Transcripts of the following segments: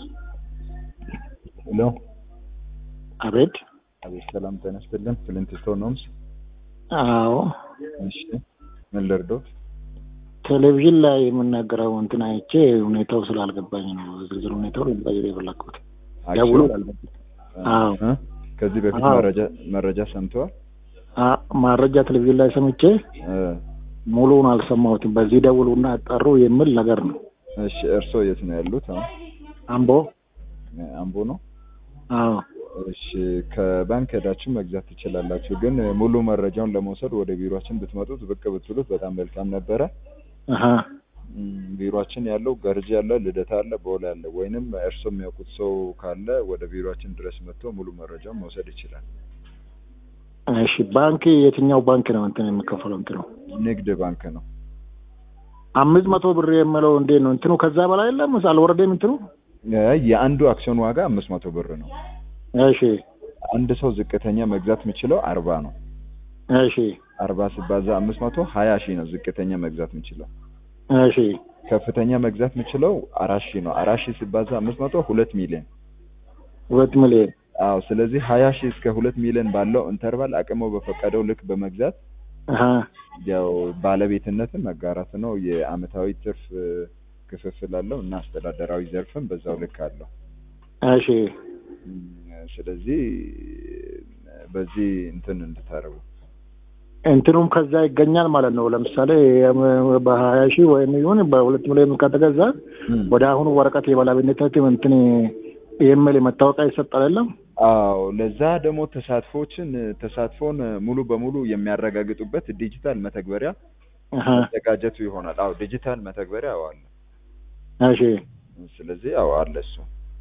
ሄሎ አቤት። አቤት፣ ሰላም ጤና ይስጥልን። ፍሊንት ስቶን ሆምስ። አዎ እሺ፣ ምን ልርዶት? ቴሌቪዥን ላይ የምናገረው እንትን አይቼ ሁኔታው ስላልገባኝ ነው ዝርዝር ሁኔታው ልንጠይቅ የፈለግኩት። ደውሎ አዎ እ? ከዚህ በፊት አዎ። መረጃ መረጃ ሰምተዋል? አ- ማረጃ ቴሌቪዥን ላይ ሰምቼ እ፣ ሙሉውን አልሰማሁትም። በዚህ ደውሉና አጣሩ የሚል ነገር ነው። እሺ፣ እርስዎ የት ነው ያሉት? አሁን አምቦ አምቦ ነው። አዎ እሺ፣ ከባንክ ሄዳችሁ መግዛት ትችላላችሁ። ግን ሙሉ መረጃውን ለመውሰድ ወደ ቢሮአችን ብትመጡት ብቅ ብትሉት በጣም መልካም ነበረ። አሀ እም፣ ቢሮአችን ያለው ገርጂ አለ፣ ልደታ አለ፣ ቦሌ አለ። ወይንም እርስዎ የሚያውቁት ሰው ካለ ወደ ቢሮአችን ድረስ መጥቶ ሙሉ መረጃውን መውሰድ ይችላል። እሺ ባንክ የትኛው ባንክ ነው እንትን የሚከፈለው እንትኑ ንግድ ባንክ ነው። አምስት መቶ ብር የምለው እንዴት ነው እንትኑ ከዛ በላይ የለም አልወረደም እንትኑ የ- የአንዱ አክሲዮን ዋጋ አምስት መቶ ብር ነው። እሺ አንድ ሰው ዝቅተኛ መግዛት የሚችለው አርባ ነው። እሺ አርባ ሲባዛ አምስት መቶ ሀያ ሺህ ነው ዝቅተኛ መግዛት የሚችለው። እሺ ከፍተኛ መግዛት የሚችለው አራት ሺህ ነው። አራት ሺህ ሲባዛ አምስት መቶ ሁለት ሚሊዮን። ሁለት ሚሊዮን አዎ ስለዚህ ሀያ ሺህ እስከ ሁለት ሚሊዮን ባለው ኢንተርቫል አቅሞ በፈቀደው ልክ በመግዛት አሀ ያው ባለቤትነትን መጋራት ነው። የአመታዊ ትርፍ እ፣ ክፍፍል አለው እና አስተዳደራዊ ዘርፍም በዛው ልክ አለው። እሺ እም፣ ስለዚህ በዚህ እንትን እንድታረጉ እንትኑም ከዛ ይገኛል ማለት ነው። ለምሳሌ በሀያ ሺህ ወይም ይሁን በሁለት ሚሊዮን ከተገዛ ወደ አሁኑ ወረቀት የባለቤትነት እንትን የሚል መታወቂያ ይሰጣል የለም? አዎ ለዛ ደግሞ ተሳትፎችን ተሳትፎን ሙሉ በሙሉ የሚያረጋግጡበት ዲጂታል መተግበሪያ አሀ መዘጋጀቱ ይሆናል። አዎ ዲጂታል መተግበሪያ አዎ አለ። እሺ ስለዚህ አዎ አለ እሱ።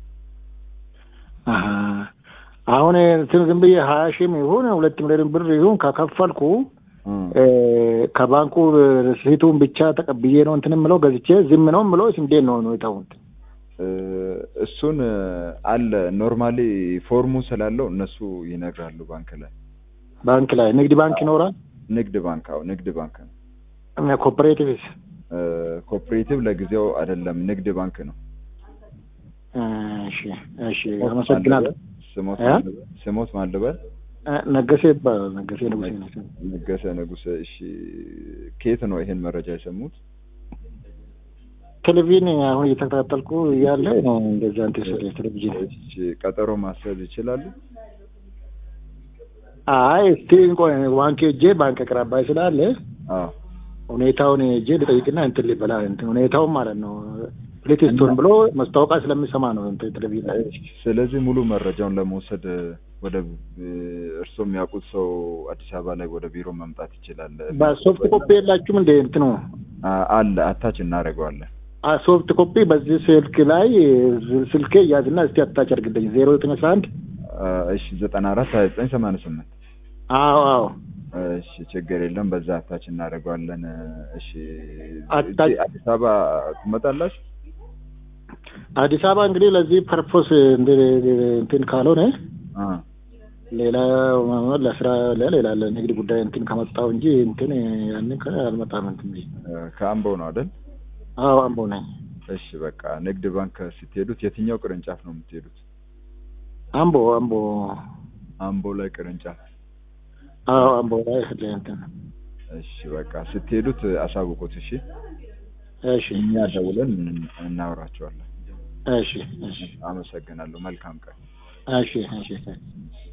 አሀ አሁን እንትን ዝም ብዬ ሀያ ሺህም ይሁን ሁለት ሚሊዮን ብር ይሁን ከከፈልኩ እም። እ፣ ከባንኩ ሪሲቱን ብቻ ተቀብዬ ነው እንትን የምለው ገዝቼ ዝም ነው የምለው ወይስ እንዴት ነው ሁኔታው? እ፣ እሱን እ፣ አለ ኖርማሊ ፎርሙ ስላለው እነሱ ይነግራሉ ባንክ ላይ። ባንክ ላይ ንግድ ባንክ ይኖራል? ንግድ ባንክ አዎ ንግድ ባንክ ነው። ኮፐሬቲቭስ? እ፣ ኮኦፕሬቲቭ ለጊዜው አይደለም ንግድ ባንክ ነው። እሺ እሺ አመሰግናለሁ። ስሞት እ? ማን ልበል? ስሞት ማን ልበል? እ፣ ነገሴ ይባላል። ነገሴ ንጉሴ ነው። ነገሰ ንጉሰ። እሺ ከየት ነው ይሄን መረጃ የሰሙት? ቴሌቪዥን አሁን እየተከታተልኩ እያለ ነው እንደዛ እንትን ስለ ቴሌቪዥን። እሺ ቀጠሮ ማስያዝ ይችላሉ? አይ እስቲ ቆይ ባንክ ሄጄ ባንክ አቅራባይ ስላለ አዎ ሁኔታውን ሄጄ ልጠይቅና እንትን ሊበላ እንትን ሁኔታውን ማለት ነው ፕሌቴስቶን ብሎ ማስታወቂያ ስለሚሰማ ነው እንትን ቴሌቪዥን ላይ ስለዚህ ሙሉ መረጃውን ለመውሰድ ወደ እ፣ እርስዎ የሚያውቁት ሰው አዲስ አበባ ላይ ወደ ቢሮ መምጣት ይችላል። በሶፍት ኮፒ የላችሁም እንደ እንትኑ አ- አለ አታች እናደርገዋለን። አ ሶፍት ኮፒ በዚህ ስልክ ላይ ስልኬ እያዝና እስቲ አታች አድርግልኝ ዜሮ ዘጠኝ አስራ አንድ አ፣ እሺ ዘጠና አራት ሀያ ዘጠኝ ሰማንያ ስምንት አዎ አዎ እሺ ችግር የለም በዛ አታች እናደርገዋለን። እሺ አታች- እዚህ አዲስ አበባ ትመጣላችሁ? አዲስ አበባ እንግዲህ ለዚህ ፐርፖስ እንትን ካልሆነ አ፣ ሌላ ለስራ ለሌላ ለንግድ ጉዳይ እንትን ከመጣው እንጂ እንትን ያንን ከ- አልመጣም እንትን ብዬ። ከአምቦ ነው አይደል? አዎ አምቦ ነኝ። እሺ በቃ ንግድ ባንክ ስትሄዱት የትኛው ቅርንጫፍ ነው የምትሄዱት? አምቦ አምቦ አምቦ ላይ ቅርንጫፍ። አዎ አምቦ ላይ ያለ እንትን እሺ በቃ ስትሄዱት አሳውቁት። እሺ እሺ እኛ ደውለን እን- እናወራቸዋለን። እሺ እሺ አመሰግናለሁ። መልካም ቀን። እሺ እሺ